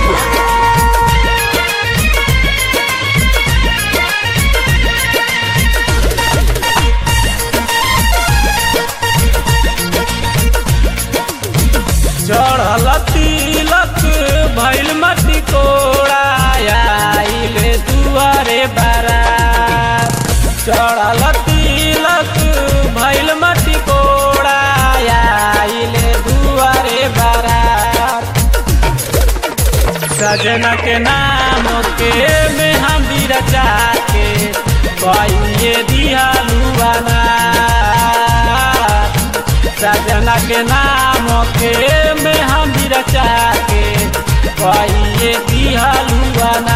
चढ़ल तिलक भैल मटी कोड़ा आइले दुआरे बारा चढ़ल तिलक भैल मटी कोड़ा आइले दुआरे बारा सजना के नाम के में हम रचा के कहिए दिहलुआना सजना के नाम के में हम रचा के कहिए दिहलुआना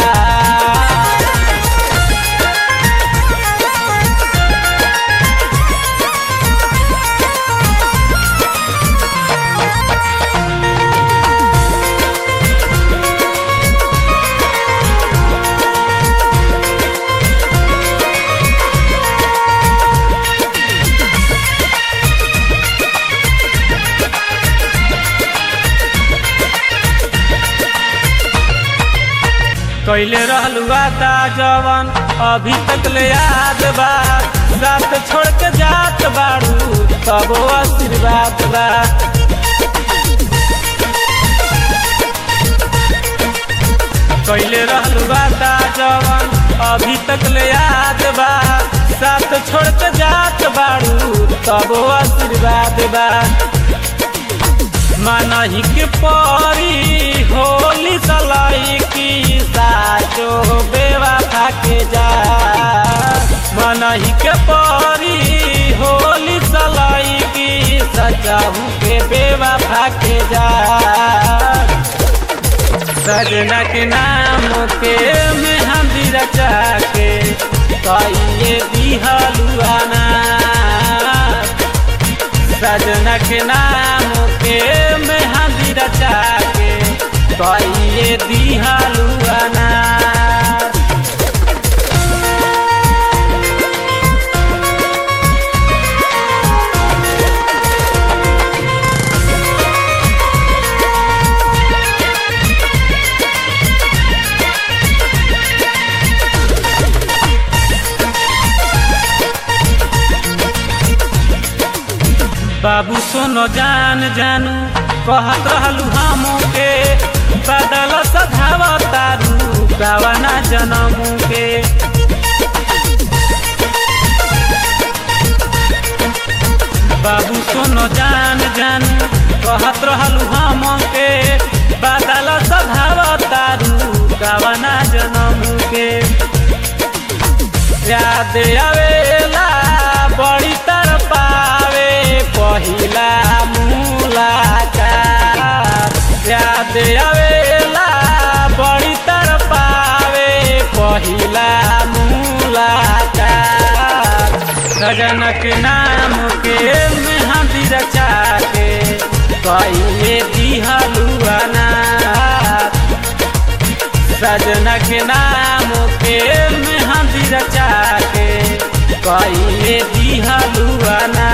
कैले रहलू वादा जवन अभी तक ले याद बा रात छोड़ के जात बाड़ू तबो आशीर्वाद बा कैले रहलू वादा जवन अभी तक ले याद बा साथ छोड़ के जात बाड़ू तबो आशीर्वाद बा मनही के परी होली सलाई की साचो बेवफा के जा मनही के परी होली सलाई की सजाऊ के बेवफा के जा सजना के नाम के में हम रचा के कहिए दिहलुआना सजना के नाम के में हंदी रचा के कहिए दिहलुआना बाबू सुनो जान जानू कहत रहलू हम के बदल सधाव तारू गावना जनमू के बाबू सुनो जान जानू कहत रहलू हम के बदल सधाव तारू गावना जनमू के याद आवेला बड़ी तर पावे पहिला मुलाकात याद आवेला बड़ी तर पावे पहिला मुलाकात सजनक नाम के में हम रचा के कहिए दिहलुआना सजना के नाम के में हम रचा के कहिए दिहलुआना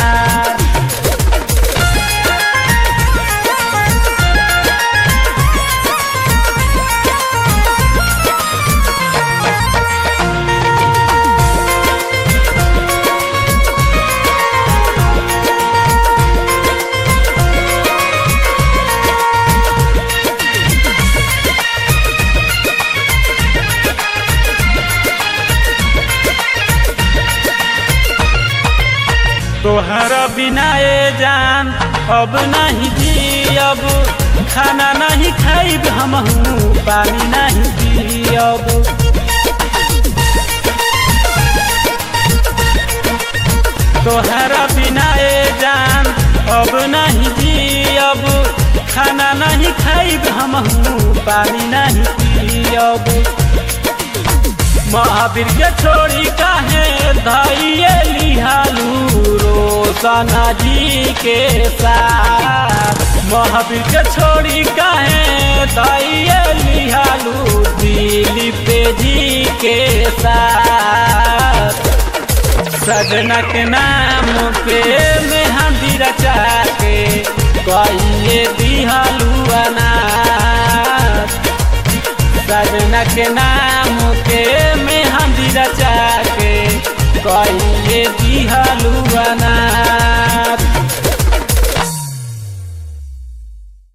तोहर बिना ए जान अब नहीं जियब खाना नहीं खाइब हम पानी नहीं पियब तोहरा बिना ए जान अब नहीं जियब खाना नहीं खाइब हम पानी नहीं पियब महावीर के छोड़ी काहे धैये लिहालू रोशना जी के साथ महावीर के छोड़ी काहे धैये लिहालू दिलीप जी के साथ सजना के नाम पे में हंदी रचा के कहिए दिहलुआना के नाम के मेहंदी रचा के कइले दिहलुआना